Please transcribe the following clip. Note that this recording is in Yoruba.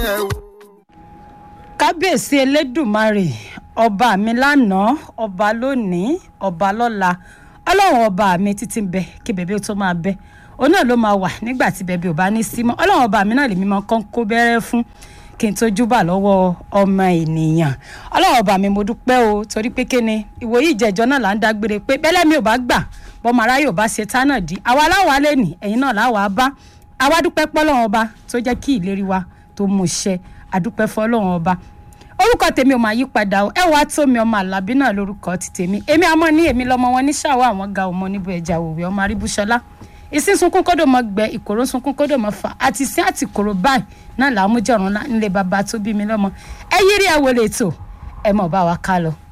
ẹ̀ wò. kábíyèsí elédùmarè ọba mi lánàá ọba lónìí ọba lọ́la ọlọ́run ọba mi títí ń bẹ kí bẹ̀bẹ̀ tó máa bẹ òun náà ló máa wà nígbà tí bẹ̀bẹ̀ ò bá ní sí mọ́ ọlọ́run ọba mi náà lèmi máa kán kó bẹ́rẹ́ fún kí n tó júbà lọ́wọ́ ọmọ ènìyàn ọlọ́run ọba mi mo dúpẹ́ o torí pé kíni ìwòyí ìjẹ́jọ́ náà là ń dágbére pé bẹ́lẹ́ mi ò bá gbà bọ́mọ aráyè ò bá ṣe tá náà di àwa láwa lè nì ẹ̀yin náà láwa bá àwa dúpẹ́ pọ́lọ́run ọba tó jẹ́ kí ìlérí wa tó mú ṣẹ àdúpẹ́ fọ́lọ́run ọba orúkọ tèmi ò máa yí padà o ẹ wàá tó mi ọmọ àlàbí náà lórúkọ ti tèmi èmi àmọ́ ní èmi lọ́mọ wọn ní ṣàwọ àwọn ga ọmọ níbo ẹja òwe ọmọ aríbúṣọlá ìsín sunkún kódò mọ gbẹ ìkòrò sunkún kódò mọ fà àti sí àti kòrò báyìí náà làá mú jọrùn nílé bàbá tó bí mi lọ́mọ ẹ yírí ẹ wọlé ètò ẹ mọ̀ bá wa ká lọ.